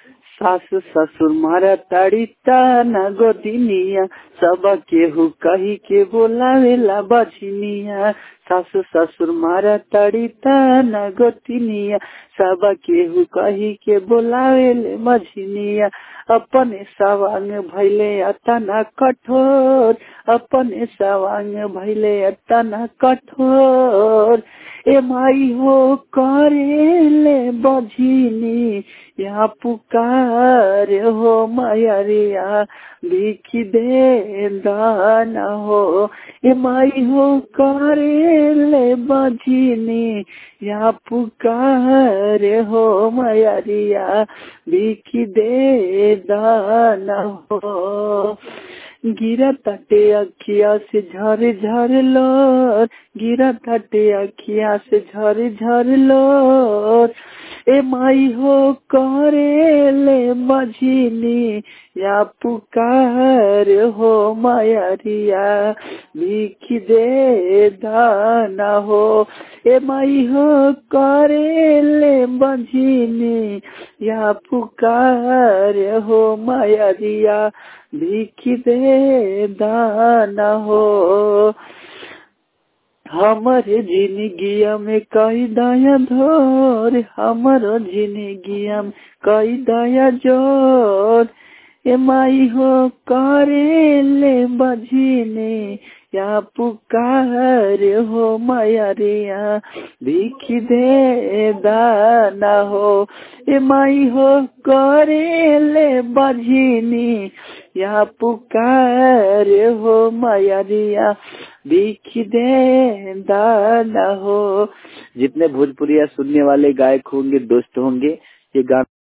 सासु ससुर मारा ताड़ी ताना गोदिनिया सब केहू कही के बोलावेला बझनिया सासु ससुर मारा ताड़ी ताना गोतिनिया सब केहू कही के बोलावेले मझनिया अपने सवांग भैले अतना कठोर अपने सवांग भैले अतना कठोर ए माई हो करेले बझिनी यहाँ पुकार हो मैरिया लिखी दे दाना हो ए माई हो करेले बझिनी यहाँ पुकार हो मैरिया लिखी दे दाना हो गिरा तटे अखिया से झर झर लोर गिरा तटे अखिया से झर झर लोर ए माई हो करेले मझिनी या पुकार हो मायरिया लिख दे दाना हो ए माई हो करेले मझिनी या पुकार हो मायरिया लिख दे दाना हो हमर जिंदगिया में कई दया धोर हमर जिंदगिया में कई दया जोर ए माई हो करेले बझिने या पुकार हो मैरिया लिख दे दाना हो ए माई हो करेले बझिनी या पुकार हो मैरिया लिख दे दाना हो जितने भोजपुरिया सुनने वाले गायक होंगे दोस्त होंगे ये गाना